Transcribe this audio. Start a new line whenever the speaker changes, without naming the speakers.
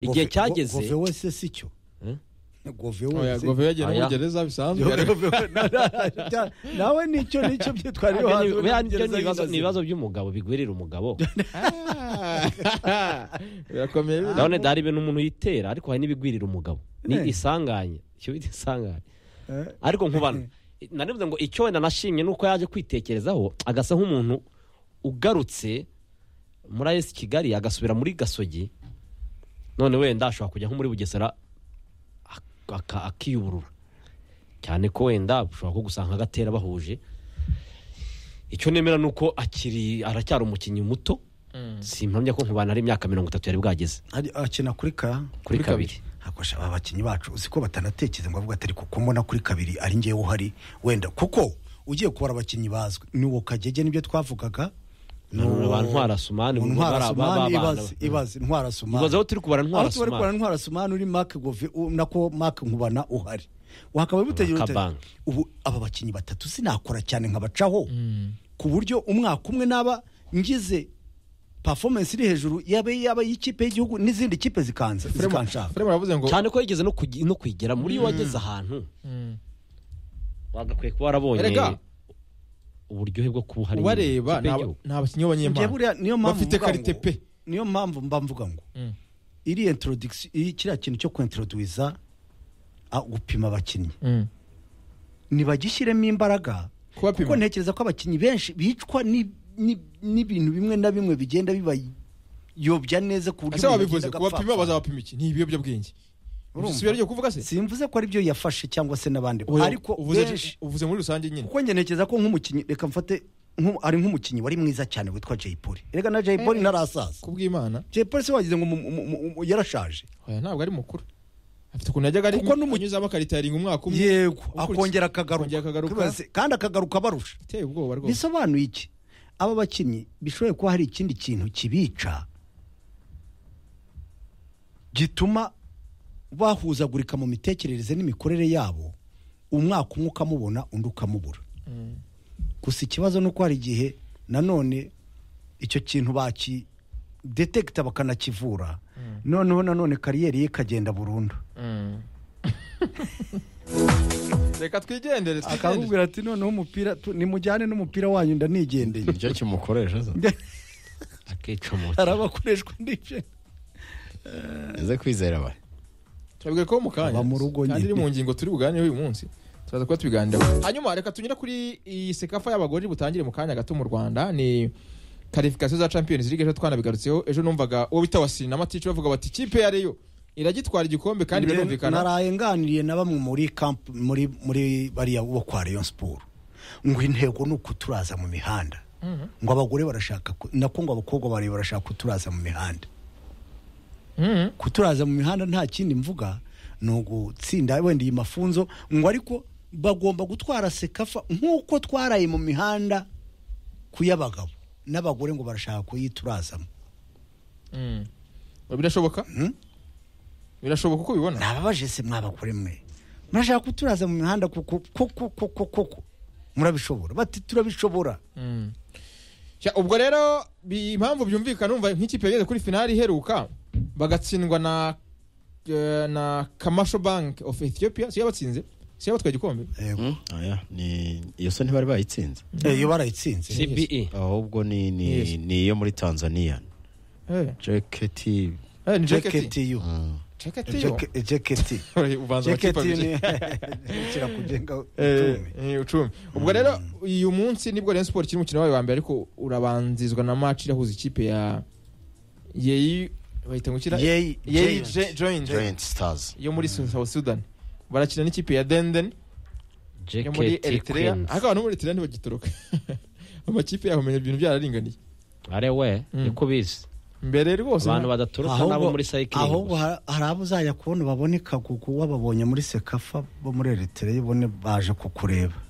igihe cyageze
gove wese si cyo gove
oya
wese
gove yagera muri
Oya.
gereza bisanzwe
nawe nicyo nicyo byitwarira
Buriya
iwawe
ni- buriya ni-
Gereza
ibibazo-
y'inkazi.
ni ibibazo by'umugabo bigwirira umugabo
Ah, birakomeye biriya.
ndabona hari ibintu umuntu yitera ariko hari n'ibigwirira umugabo ni
Eh.
isanganye icyo bita isanganye
Eh,
ariko nkubana narivuze ngo icyo wenda nashimye ni uko yaje kwitekerezaho agasa nk'umuntu ugarutse muri ayesi kigali agasubira muri gasogi none wenda ashobora kujya nko muri bugesera ak- aka- akiyuburura cyane ko wenda ushobora ko gusanga agatera bahuje icyo nemera ni uko akiri aracyari umukinnyi muto simpamya ko nkubana ari imyaka mirongo itatu yari bwageze
ari- akina kuri ka
kuri
Kuri
kabiri
kabiri.
hakosha aba bakinnyi bacu uzi ko batanatekereza ngo bavuga ati ariko ko mbona kuri kabiri ari ngewe uhari wenda kuko ugiye kubara abakinnyi bazwi ni uwo kagege nibyo twavugaga ni
Ba
uwo-
Ntwara Sumani,
uwo
ba- ba-
ntwara
ba-
sumani
ba- ba-
ibaze ibaze ntwara sumani
ibaze aho turi kubara ntwara
aho turi kubara
Sumani.
ntwara sumani uri mark gove u- nako mark nkubana uhari wakaba
Ba
butegera uti
Kabange.
ubu aba bakinnyi batatu sinakora cyane nkabacaho ku buryo umwaka umwe naba ngize performance iri hejuru yaba yaba y'ikipe y'igihugu n'izindi kipe zikanza zikanshaka
Frema yavuze ngo
cyane ko yigeze no kugi- no kwigera muri iyo wageze ahantu
Mm.
bagakwiye kuba warabonye
Erega.
uburyohe bwo kuba uhari
ubareba
mu ikipe y'igihugu.
nta bakinnyi
Njye
b'abanyempano
buriya niyo mpamvu
bafite
mvuga ngo-
karite pe
niyo mpamvu mba mvuga ngo
Mm.
iri introduction iri kiriya kintu cyo kwintroduiza a- gupima abakinnyi
Mm.
nibagishyiremo imbaraga
Kubapima.
kuko ntekereza ko abakinnyi benshi bicwa ni- ni- n'ibintu bimwe na bimwe bigenda bibayobya neza ku buryo
ese
umuntu
wabivuze
agenda
kubapima
agapfa.
bazabapima iki ni ibiyobyabwenge
Urumva?
si byo kuvuga se
simvuze ko aribyo yafashe cyangwa se n'abandi
Oya,
ariko
uvuze-
benshi
uvuze muri rusange nyine
kuko njye ntekereza ko nk'umukinnyi reka mfate nku- ari nk'umukinnyi wari mwiza cyane witwa Jay Polly reka na Jay Polly narasaza
kubw'imana
Jay Polly se wagize ngo mu- mu- mu- mu- yarashaje
oya ntabwo ari mukuru afite ukuntu yajyaga ari-
Kuko n'umu-
anyuzamo akarita yaringa umwaka umwe
yego
Ukurikiye-
akongera akagaruka
akongera akagaruka.
Twibaze, kandi akagaruka abarusha
iteye ubwoba rwose
bisobanuye iki aba bakinnyi bishobora kuba hari ikindi kintu kibica gituma bahuzagurika mu mitekerereze n'imikorere yabo umwaka umwe ukamubona undi ukamubura gusa ikibazo ni uko hari igihe nanone icyo kintu bakidetekita bakanakivura noneho nanone kariyeri ye ikagenda burundu
reka twigendere twigendere
akakubwira ati noneho umupira tu- nimujyane n'umupira wanyu ndanigendeye
nicyo kimukoresha se
akicomotse
hari abakoreshwa n'ibyo
nze kwizera aba
turabwira ko mu kanya
Aba mu rugo
kandi
nyine.
iri mu ngingo turi buganireho uyu munsi turaza kuba tubiganiraho hanyuma reka tunyure kuri iyi sekafa y'abagore butangire mu kanya gato mu rwanda ni karifikasiyo za champions league ejo twanabigarutseho ejo numvaga uwo bita wasina amatici bavuga bati ikipe ya reyo iragitwara igikombe kandi
Njye
birumvikana
narayenganiriye na bamwe muri kamp muri muri bariya bo kwa Rayon Sport ngo intego ni ukuturaza mu mihanda ngo abagore barashaka ku- nako ngo abakobwa bari barashaka kuturaza mu mihanda
Mhm.
kuturaza mu mihanda nta kindi mvuga ni ugutsinda wenda iyi mafunzo ngo ariko bagomba gutwara sekafa nk'uko twaraye mu mihanda ku y'abagabo n'abagore ngo barashaka kuyiturazamo
Mm. birashoboka birashoboka uko ubibona
nababaje se mwabagore mwe murashaka kuturaza mu mihanda kuko kuko kuko kuko murabishobora bati turabishobora
Mm. Sha, ubwo rero bi- impamvu byumvikana umva nk'ikipe yageze kuri finali iheruka bagatsindwa na eh, na kamasho bank of ethiopia siyo yabatsinze siyo yabatwaye igikombe
ni iyo so ntibari bayitsinze
Eh, iyo barayitsinze
cbe
ahubwo ni
Yes.
ni ni iyo muri tanzania
Eh,
jaketi
eh, ni jacket
jeketi yu
jacket yo
Jeke- jeketi
ubanza amakipe
jeketi
abiri
ni kirakugenga
Eh,
utume.
eh, icumi ubwo rero uyu munsi nibwo rayon sport kiri umukino wayo wa mbere ariko urabanzizwa na match irahuza ikipe ya yeyi bahita ngo ikira
Yeyi-
yeyi
Giants.
Je- joint
giant stars
yo muri south sudan barakina n'ikipe ya denden yo muri
jeketi
Eritrea
kwinzi
ariko abantu muri Eritrea ntibagitoroka amakipe yahomenya ibintu byararinganiye
are we
Mm.
niko bizi
mbere rwose
abantu
nta-
badatoroka nabo
ahubwo
muri sayikiringi
ahubwo har- hari abo uzajya kubona baboneka kuko wababonye muri sekafa bo muri eritere ubone baje kukureba